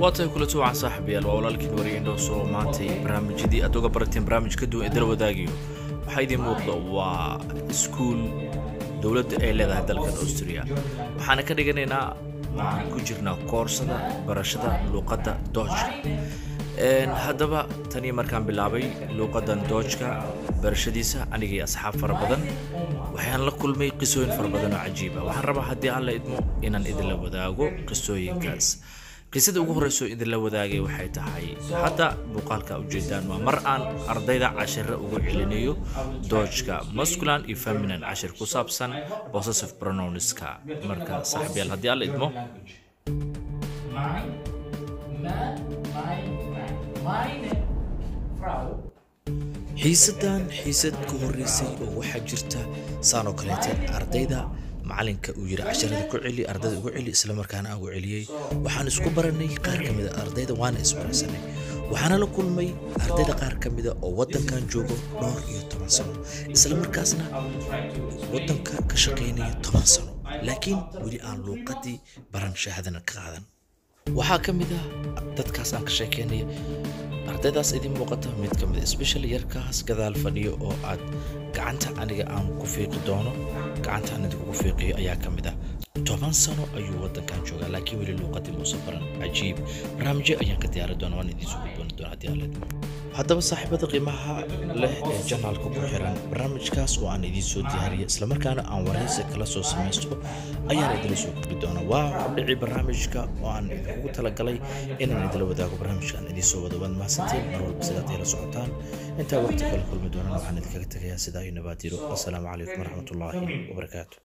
waa tahay kula tuwacan saaxiibayaal waa walaalkiin wariye indhowso maantay barnaamijyadii aad uga barateen barnaamij ka duwan ee dala wadaagayo waxaa idiin muuqda waa iskuul dowladda ay leedahay dalkan austria waxaana ka dhiganaynaa waxaan ku jirnaa koorsada barashada luuqadda doojka haddaba tanii markaan bilaabay luuqadan doojka barashadiisa anigii asxaab fara badan waxaan la kulmay qisooyin fara badan oo cajiiba waxaan rabaa haddii alla idmo inaan idinla wadaago qisooyinkaas qisada ugu horreyso idinla wadaagay waxay tahay hadda muuqaalka ujeedaan waa mar aan ardayda cashiro ugu celinayo doojka masculan iyo feminan cashir ku saabsan possessive pronouns-ka marka saaxiibyaal haddii alla idmo xiisadan xiisad ka horreysay oo waxaa jirta saanoo kaleete ardayda macalinka uu yidhi casharada ku celi ardayda ugu celi islamarkaana aan ugu celiyey waxaan isku baranay qaar ka mida ardayda waana isbaransanay waxaana la kulmay ardayda qaar ka mida oo waddankan joogo dhowr iyo toban sano islamarkaasna waddanka ka shaqaynaya toban sano laakiin weli aan luuqadii baran shahaadana ka qaadan waxaa ka mid ah dadkaas aan ka sheekeynaya ardaydaas idin muuqata mid ka mid special yarkaas gadaal fadhiyo oo aad gacanta aniga aan ku fiiqi doono gacanta aan idinkugu fiiqiyo ayaa ka mid ah toban sano ayuu waddankan joogaa laakiin weli luuqadii muuse baran cajiib barnaamijyo ayaan ka diyaari doona waan idiin soo gudbooni doona haddii aan leedmo haddaba saaxiibada qiimaha leh ee janaalka ku xiran barnaamijkaas oo aan idiin soo diyaariya islamarkaana aan waraysi kala soo samaysto ayaan idinla soo gudbi doona waa hordhici barnaamijka oo aan idinkugu talagalay inaan idinla wadaago barnaamijka aan idiin soo wado waad mahadsantiin mar walba sidaad ila socotaan intaa waqti kala kulmi doonana waxaan idinkaga tegayaa sidaa iyo nabaadiro assalaamu calaykum waraxmatullaahi wabarakaatu